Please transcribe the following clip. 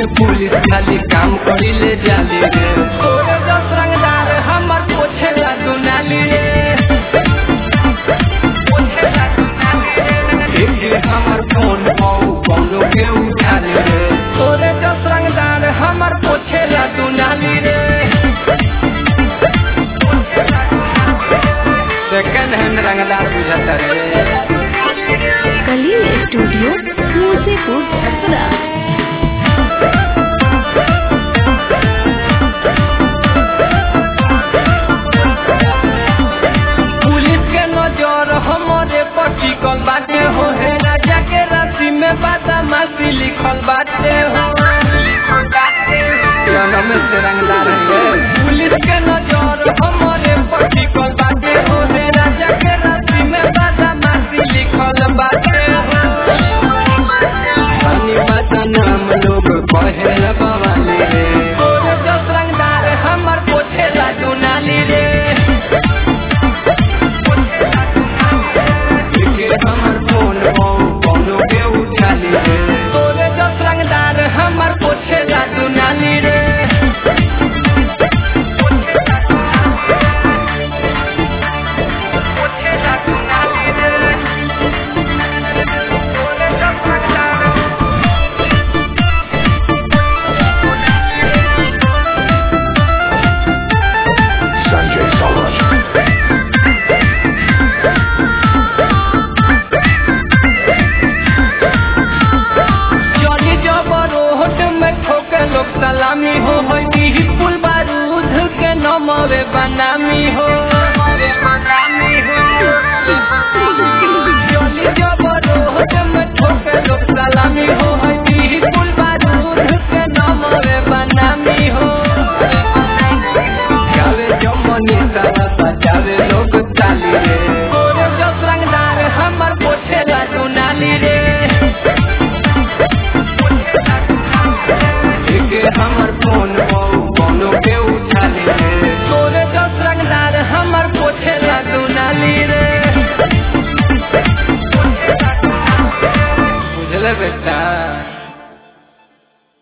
Police खाली काम करिले जाली रे तोरे दस रंगदार हमर पोछे ला दुनाली रे एके हमर फोन पाऊ कौनो के उठाली रे तोरे दस रंगदार हमर पोछे ला दुनाली रे सेकंड हैंड रंगदार बुझाता रे कलील स्टूडियो मूसीपुर छपरा पुलिस के नजर हमरे पर टिकल बाटे हो हे राजा के राशि में बदमाशी लिखल बाटे हो जन्म से रंगदार है पुलिस के नजर हमरे पर टिकल बाटे हो हे राजा के राशि में बदमाशी लिखल बाटे हो धनी माता नाम लोग कहे बवाली रे तोरे जस रंगदार हमर पोछे ला दुनाली रे के हमर फोन कौनो के उठाली रे तोरे जस रंगदार हमर पोछे ला दुनाली रे Sanjay Saurabh. चली जब रोड में ठोके लोग सलामी हो होई पुल बारूद के नमवे बनामी हो